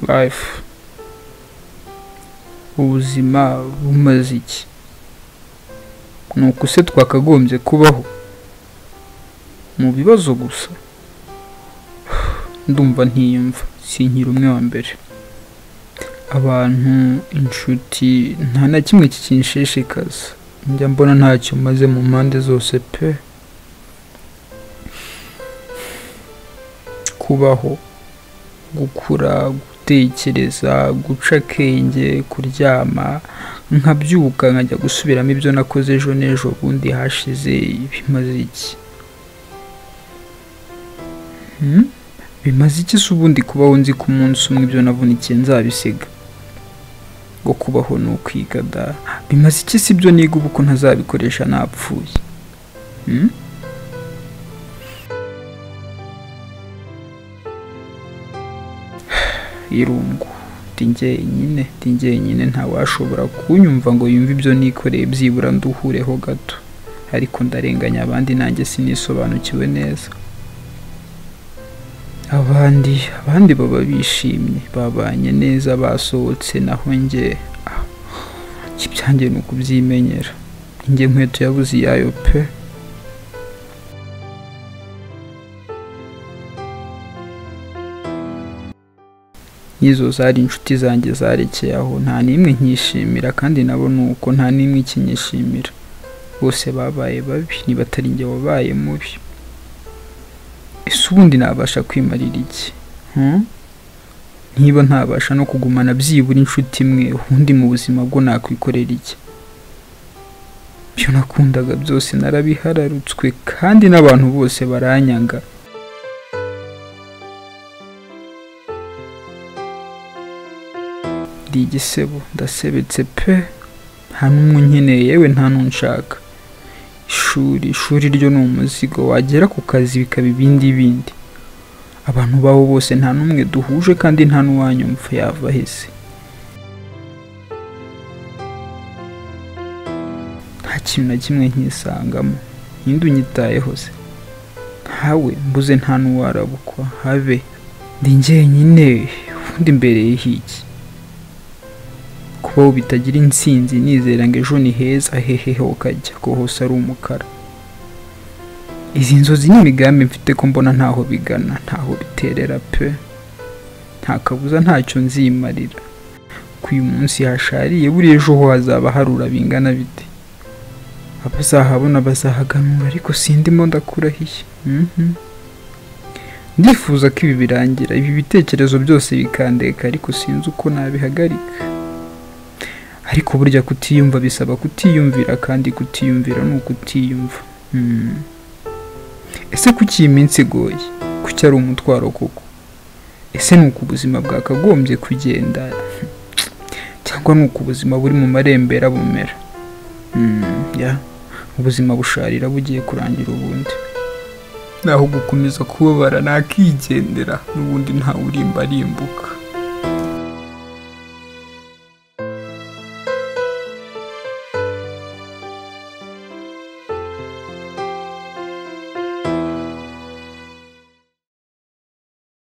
life ubuzima bumaze iki ni uku se twakagombye kubaho mu bibazo gusa ndumva ntiyumva sinkiri umwe wa mbere abantu inshuti nta na kimwe kikinshishikaza njya mbona ntacyo maze mu mpande zose pe kubaho gukura gutekereza guca akenge kuryama nkabyuka nkajya gusubiramo ibyo nakoze ejo n'ejo bundi hashize bimaze iki Hmm? bimaze iki se ubundi kubaho nzi ko umunsi umwe ibyo navunikiye nzabisiga ngo kubaho ni ukwiga da bimaze iki se ibyo niga ubu ko ntazabikoresha napfuye Hmm? irungu ndi jyenyine ndi jyenyine ntawashobora kunyumva ngo yumve ibyo nikoreye byibura nduhureho gato ariko ndarenganya abandi nanjye sinisobanukiwe neza abandi abandi baba bishimye babanye neza basohotse naho njye ah, ikibyange ni ukubyimenyera njye nkweto yabuze iyayo pe n'izo zari inshuti zanjye zarekeye aho nta n'imwe nkishimira kandi nabo ni uko nta n'imwe ikinyishimira bose babaye babi nibatari njye wabaye mubi ese ubundi nabasha kwimarira iki Hmm? niba ntabasha no kugumana byibura inshuti imwe ubundi mu buzima bwo nakwikorera iki ibyo nakundaga byose narabihararutswe kandi n'abantu bose baranyanga ndi igisebo ndasebetse pe nta n'umwe unkeneye yewe nta n'unshaka ishuri ishuri ryo ni umuzigo wagera ku kazi bikaba ibindi bindi abantu baho bose nta n'umwe duhuje kandi nta n'uwanyumva yava aheze nta kintu na kimwe nkisangamo ninde unyitayeho se nkawe mbuze nta n'uwarabukwa habe ndi njyenyine ubundi mbereye hiki kubaho bitagira insinzi nizera ngo ejo ni heza hehehe ukajya ko hose ari umukara izi nzozi n'imigambi mfite ko mbona ntaho bigana ntaho biterera pe nta kabuza ntacyo nzimarira ko uyu munsi hashariye buriya ejo ho hazaba harura bingana bite abazahabona bazahaganura ariko sindimo ndakurahiye Mhm. ndifuza ko ibi birangira ibi bitekerezo byose bikandeka ariko sinzi uko nabihagarika ariko burya kutiyumva bisaba kutiyumvira kandi kutiyumvira ni ukutiyumva Hmm. ese kuki iyi minsi igoye kuki ari umutwaro koko ese ni uko ubuzima bwakagombye kugenda cyangwa ni uko ubuzima buri mu marembera bumera Hmm, ya ubuzima busharira bugiye kurangira ubundi naho gukomeza kubabara nakigendera n'ubundi ntawe urimba arimbuka